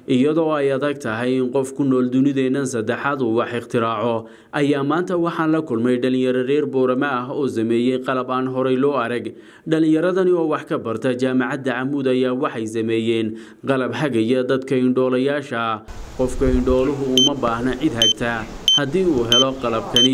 iyadoo ay adag tahay in qof ku nool dunideennan saddexaad uu wax ikhtiraaco ayaa maanta waxaan la kulmay dhalinyaro reer boorame ah oo sameeyey qalab aan horay loo arag dhalinyaradani oo wax ka barta jaamacadda camuud ayaa waxay sameeyeen qalab hagaya dadka indhoolayaasha qofka indhooluhu uma baahna cid hagta haddii uu helo qalabkani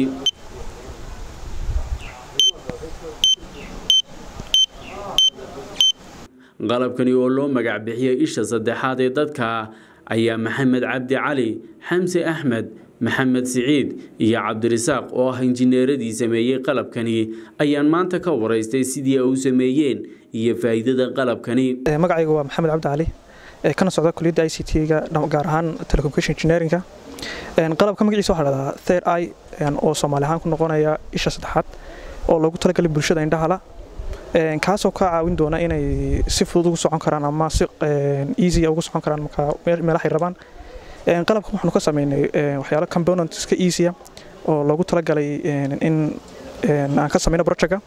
qalabkani oo loo magac bixiyey isha saddexaad ee dadka ayaa maxamed cabdi cali xamse axmed maxamed siciid iyo cabdirisaaq oo ah injineeradii sameeyey qalabkani ayaan maanta ka waraystay sidii ay u sameeyeen iyo faa'iidada qalabkani magacayga waa maxamed cabdi cali kana socda kuliyadda i c t-ga gaar ahaan telecommunication engineeringa qalabka magaciisa waxaa dhahdaa third i oo soomaali ahaan ku noqonaya isha saddexaad oo loogu talagalay bulshada indhahala kaasoo ka caawin doona inay si fudud ugu socon karaan ama si easya ugu socon karaan marka meelahay rabaan qalabkan waxaanu ka sameynay waxyaalo componentska easya oo loogu talagalay in aan ka sameyno projectka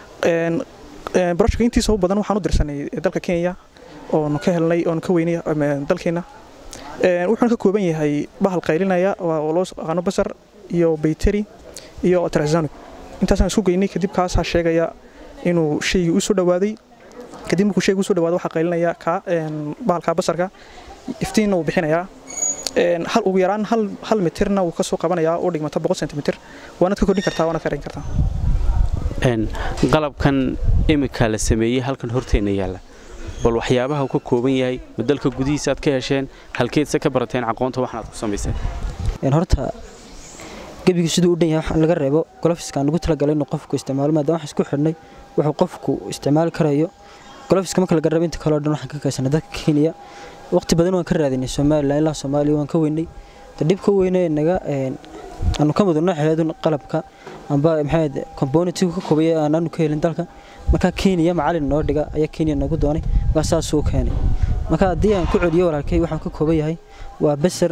projectka intiisa u badan waxaan u dirsanay dalka kenya oonu ka helnay oonu ka weynay dalkeena wuxuuna ka kooban yahay bahal qaylinaya oo loo aqaano basar iyo bayteri iyo ultrasonic intaasaan isku geynay kadib kaasaa sheegaya inuu shaygii u soo dhawaaday kadib markuu shaygu usoo dhawaado waxaa qaylinaya ka bahalka basarka iftiinna wuu bixinayaa hal ugu yaraan hal hal mitirna wuu kasoo qabanayaa oo dhigmata boqol centimitr waanaad ka kordhin kartaa waanaad ka rayn kartaa qalabkan imika la sameeyey halkan horteenna yaalla bal waxyaabaha uu ka kooban yahay ma dalka gudihiisa aad ka hesheen halkeedse ka barateen aqoonta waxna aad ku samayseen horta gebiga siduu u dhan yahay laga reebo golofiskaan ugu talagalay inuu qofku isticmaalo maadaama waxaan isku xidhnay wuxuu qofku isticmaali karayo golofiska marka laga reebo inta kaleo dhan waxaan ka kaysanay dadka kenya waqti badan waan ka raadinay somalilan ilaa soomaaliya waan ka weynay dhibka weyne naga aanu ka mudunno xeedun qalabka amba maxayd componentigu ka koobaya aanaanu ka helin dalka marka kenya macalin noo dhiga ayaa kenya noogu doonay markaa saasuu keenay marka haddii aan ku celiyo walaalkay waxaan ka kooban yahay waa besar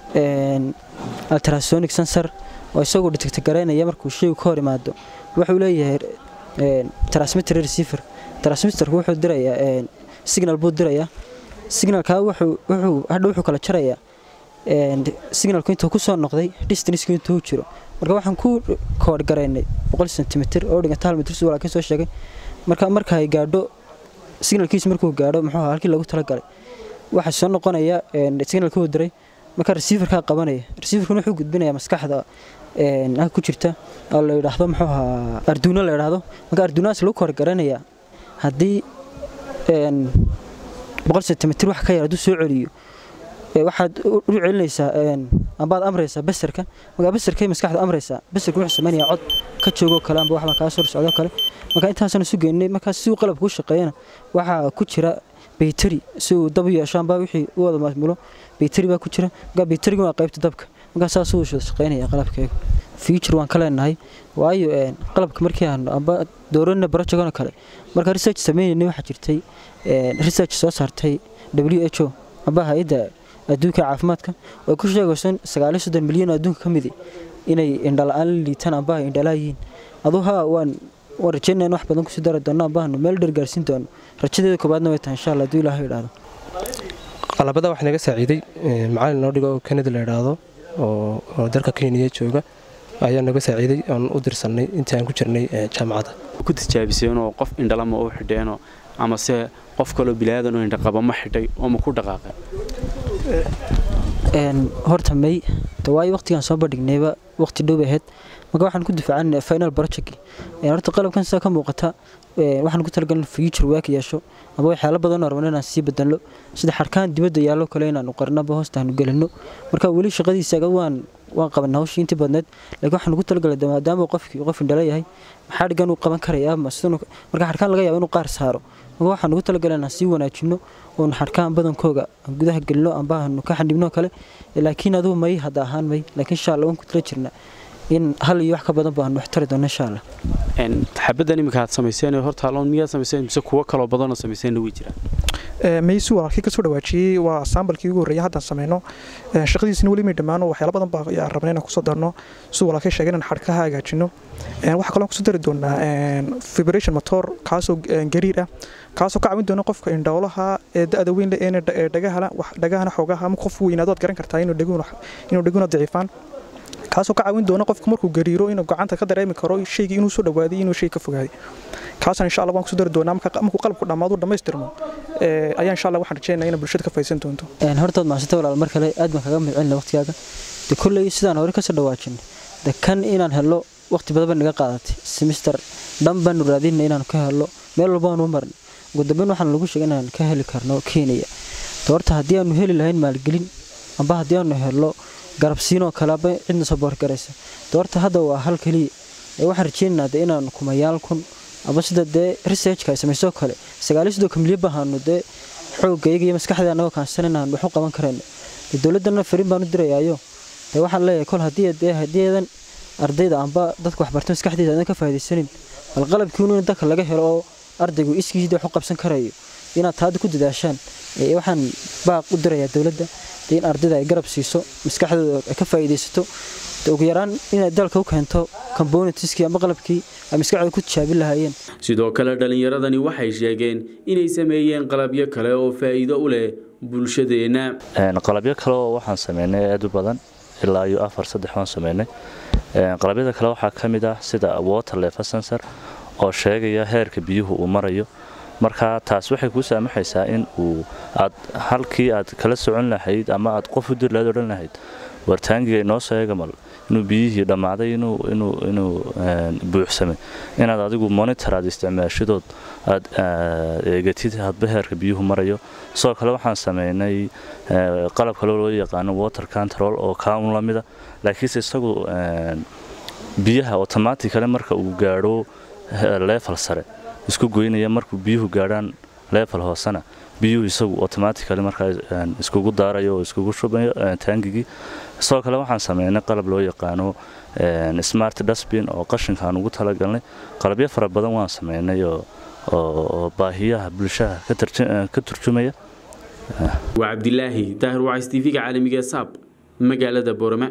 ultrasonic sensor oo isagoo detector garaynaya markuu shaygu ka hor imaado wuxuu leeyahay transmitter receiver transmitterku wuxuu dirayaa signal buu dirayaa signalka wuxuu wuxuu hadha wuxuu kala jarayaa signalku intuu ku soo noqday distanceki intuu jiro marka waxaan ku koodh garaynay boqol centimitr oo dhiganta hal mitr si walaalkiin soo sheegay marka marka ay gaadho signalkiisu markuu gaadho muxuu ahaa halkii lagu talagalay waxaa soo noqonaya signalkuu diray marka receiverkaa qabanaya receiverkuna wuxuu gudbinaya maskaxda ku jirta oo la yidhaahdo muxuu ahaa arduuno la yidhaahdo marka arduunahaas lagu koodh garanaya haddii boqol centimitr wax ka yar hadduu soo celiyo waxaad u celinaysaa ambaad amraysaa basarka markaa basarkay maskaxda amraysaa basarka wuxuu sameynaya cod ka joogoo kale amba waxbaa kaa soo socdoo kale marka intaasaan isu geynay markaa si uu qalabka u shaqeeyana waxaa ku jira bayteri si uu dab u yeesho amba wixii u wada maamulo bayteri baa ku jira markaa bayteriga waa qaybta dabka markaa saas uu shaqeynaya qalabkeegu future waan ka leenahay waayo qalabka markii aan amba doorana barojagano kale markaa research sameynayna waxaa jirtay research soo saartay w h o amba hay-adda adduunka caafimaadka oo ku sheegayso sagaaliyo soddon milyan oo adduunka ka midi inay indhala-aan la liitaan amba ay indhalaa yihiin aduu haa waan waan rajeynaya in wax badan kusii dari doono ambahanu meel dheer gaarsiin doono rajadeeda koobaadna way tahay insha allah hadduu ilaahay idhaahdo qalabada waxaa naga saaciiday macalin noo dhigo oo kanada la idhaahdo oo dalka kenya jooga ayaa naga saaciiday oon u dirsannay intii aan ku jirnay jaamacadda ku tijaabiseenoo qof indhalama u xidheenoo amase qof kaloo bilaadan oo indhaqaba ma xidhay oo ma ku dhaqaaqeen horta may waayo waqtigaan soo bandhignayba waqti dhow ahayd marka waxaan ku difaacan final project horta qalabkan sidaa ka muuqata waxaan ku talagalin future work yeesho aba waxyaalo badan oo rabno inaan sii bedelno sida xarkaan dibadda yaallo kale inaanu qarnaba hoosta aanu gelino marka weli shaqadiisa waan waan qabanay hawshii intii badneed laakiin waxaan ugu talagalay maadaama qofkii qof indhala yahay maxaa dhigan uu qaban karaya marka xarkaan laga yaabo inuu qaar saaro marka waxaan ugu talagalay inaan sii wanaajino oonu xarkaan badankooga gudaha gelino amba aanu ka xandhibno kale laakiin adugu may hadda ahaan may laakiin insha allah waan ku tala jirnaa in hal iyo wax ka badan baan wax tari doono insha allah xabaddan iminka aad samayseen horta aloon miyaad samayseen mise kuwo kaloo badanoo samayseenna way jiraan maysi walaalkii kasoo dhawaajiyey waa sambalkii ugu horreeyay haddaan sameyno shaqadiisina weli may dhammaano waxyaala badan baa ayaan rabnay inaan kusoo darno siduu walaalkii sheegay inaan xadhkaha hagaajino waxaa kaloo kusoo dari doonaa vibration motor kaasoo gariir ah kaasoo ka caawin doona qofka indhoolaha ee da-da weyn leh ee dhagahana dhagahana xoogaha ama qof weynaado aad garan kartaa inuu dheguna daciifaan kaasoo ka caawin doona qofka markuu gariiro inuu gacanta ka dareemi karo shaygii inuu soo dhawaaday inuu shay ka fogaaday kaasaan insha allah waan kusoo dari doonaa markuu qalabku dhammaadu dhammaystirmo ayaa insha allah waxaan rajeynaya inay bulshada ka faa'iidaysan doonto hortood maasanta walaal mar kale aad baan kaga mahadcelina waqtigaaga de kolley sidaan hore kasoo dhawaajin de kan inaan helo waqti badan baa naga qaadatay semister dhan baanu raadinay inaanu ka helo meel walba aanu marnay ugu dambeyn waxaan lagu sheegay inaan ka heli karno kenya de horta haddii aanu heli lahayn maalgelin amba haddii aanu helo garabsiinoo kaleaba cidna soo boorgaraysa de horta hadda waa hal keliya ee waxaan rajeynaynaa de inaanu kumayaal kun aba sida dee researchka ay samaysoo kale sagaaliyo sidoo kamilya bahaanu dee xoogga iyaga iyo maskaxda annagoo kaansan inaan wax u qaban karayno de dowladdana fariin baan u dirayaayo dee waxaan leeyahay kol haddii dee haddiiadan ardayda amba dadka waxbarta maskaxdiisa adan ka faa'idaysanin bal qalabkiinu in dalka laga helo oo ardaygu iskiisii wax u qabsan karayo inaad taada ku dadaashaan waxaan baaq u dirayaa dowladda in ardayda ay garab siiso maskaxdooda ay ka faa'iidaysato ugu yaraan inay dalka u keento componentskii ama qalabkii ay maskaxdooda ku tijaabin lahaayeen sidoo kale dhallinyaradani waxay sheegeen inay sameeyeen qalabyo kale oo faa'iido u leh bulshadeenna qalabyo kale oo waxaan sameynay aad u badan ilaa iyo afar saddex waan sameynay qalabyada kale waxaa ka mid ah sida water level sensor oo sheegaya heerka biyuhu uu marayo marka taas waxay kuu saamaxaysaa in uu aad halkii aad kala socon lahayd ama aad qof u dir lahayd odhan lahayd wartaangiga inoo sheega mal inuu biyihii dhammaaday inuu buuxsamay inaad adigu monitor aad isticmaashadood aad eegatid hadba heerka biyuhu marayo sidoo kale waxaan sameynay qalab kale loo yaqaano water control oo kaaun la mida laakiinse isagu biyaha automaticale marka uu gaadho level sare isku goynaya markuu biyuhu gaadhaan level hoosena biyuhu isagu automatically markaa iskugu daarayo oo iskugu shubayo taangigii sidoo kale waxaan sameynay qalab loo yaqaano smart dustbin oo qashinkaan ugu talagalnay qalabyo fara badan waan sameynay oo baahiyaha bulshada ka turjumaya waa cabdilaahi daahir wacays tv-ga caalamiga saab magaalada boorama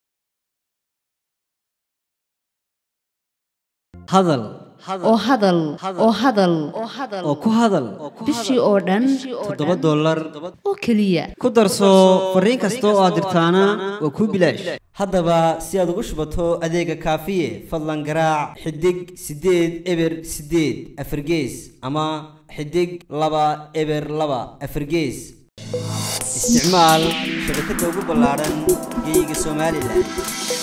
hadal oo hadal oo hadal oo ku hadal bishii oo dhan toddoba dollar oo keliya ku darso fariin kasta oo aad dirtaana waa kuu bilaash haddaba si aad ugu shubato adeega kaafiye fadlan garaac xidig siddeed eber siddeed afargees ama xidig laba eber laba afargees isticmaal shabakadda ugu ballaadhan geeyiga somalilan